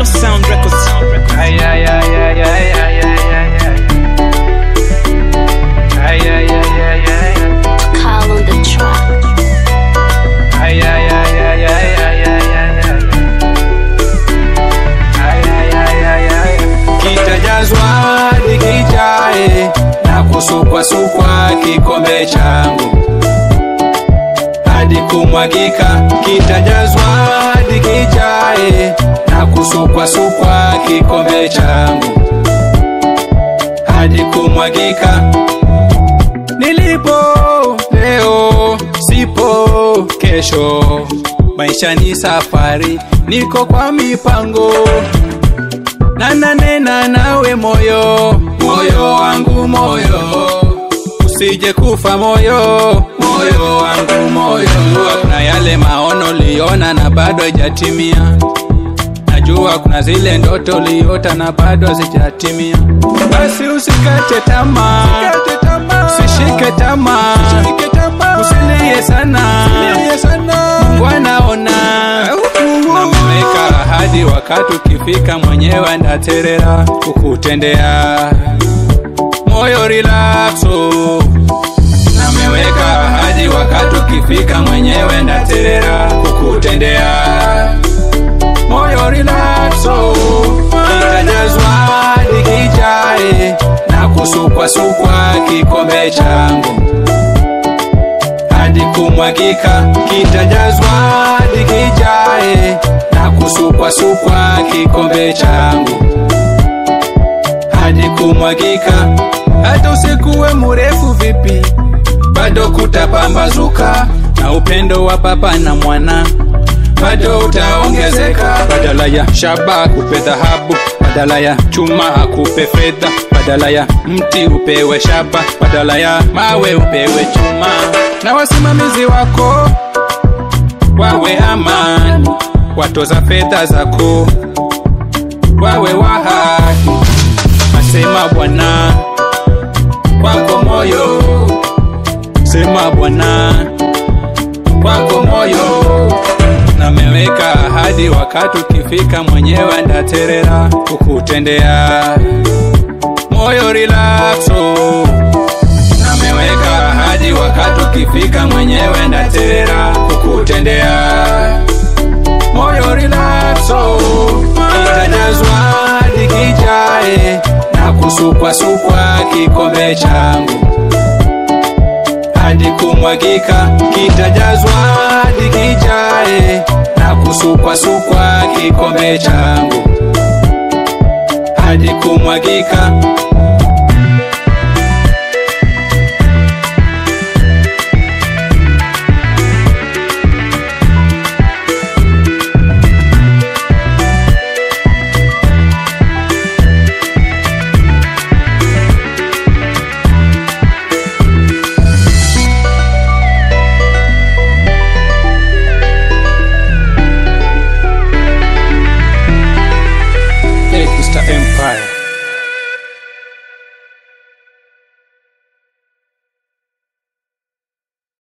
Sound Records. Ay, ay, ay, ay, ay, ay, ay, ay, ay. Ay, ay, ay, ay, ay, ay. Call on the track. Ay, ay, ay, ay, ay, ay, ay, ay, ay. Ay, ay, ay, ay, ay. Kitajazwa nikijae na kusukwasukwa kikombe changu hadi kumwagika, kitajazwa hadi kijae na kusukwasukwa kikombe changu hadi kumwagika. Nilipo leo sipo kesho, maisha ni safari, niko kwa mipango na nanena nawe moyo, moyo wangu moyo, usije kufa moyo, moyo wangu moyo. Najua kuna yale maono liona na bado haijatimia, najua kuna zile ndoto liota na bado hazijatimia. Basi usikate tamaa, usishike tamaa, usilie sana, Mungu anaona nameweka ahadi, wakati ukifika mwenyewe ndaterera kukutendea moyo relaxo. Nameweka ahadi, wakati ukifika mwenyewe ndaterera kukutendea moyo relaxo. Kitajazwa hadi kijae na kusukwasukwa kikombe changu hadi kumwagika, kitajazwa hadi kijae na kusukwasukwa kikombe changu hadi kumwagika. Hata usikuwe mrefu vipi, bado kutapambazuka, na upendo wa baba na mwana bado utaongezeka. Badala ya shaba akupe dhahabu, badala ya chuma akupe fedha, badala ya mti upewe shaba, badala ya mawe upewe chuma, na wasimamizi wako wawe amani, watoza fedha zako wawe wa haki. Asema Bwana kwako moyo, sema Bwana kwako moyo nameweka ahadi, wakati ukifika mwenyewe ndaterera kukutendea moyo relaxo. Nameweka ahadi, wakati ukifika mwenyewe ndaterera kukutendea moyo relaxo. Kitajazwa hadi kijae na kusukwasukwa kikombe changu hadi kumwagika, kitajazwa hadi kijae na kusukwasukwa kikombe changu hadi kumwagika.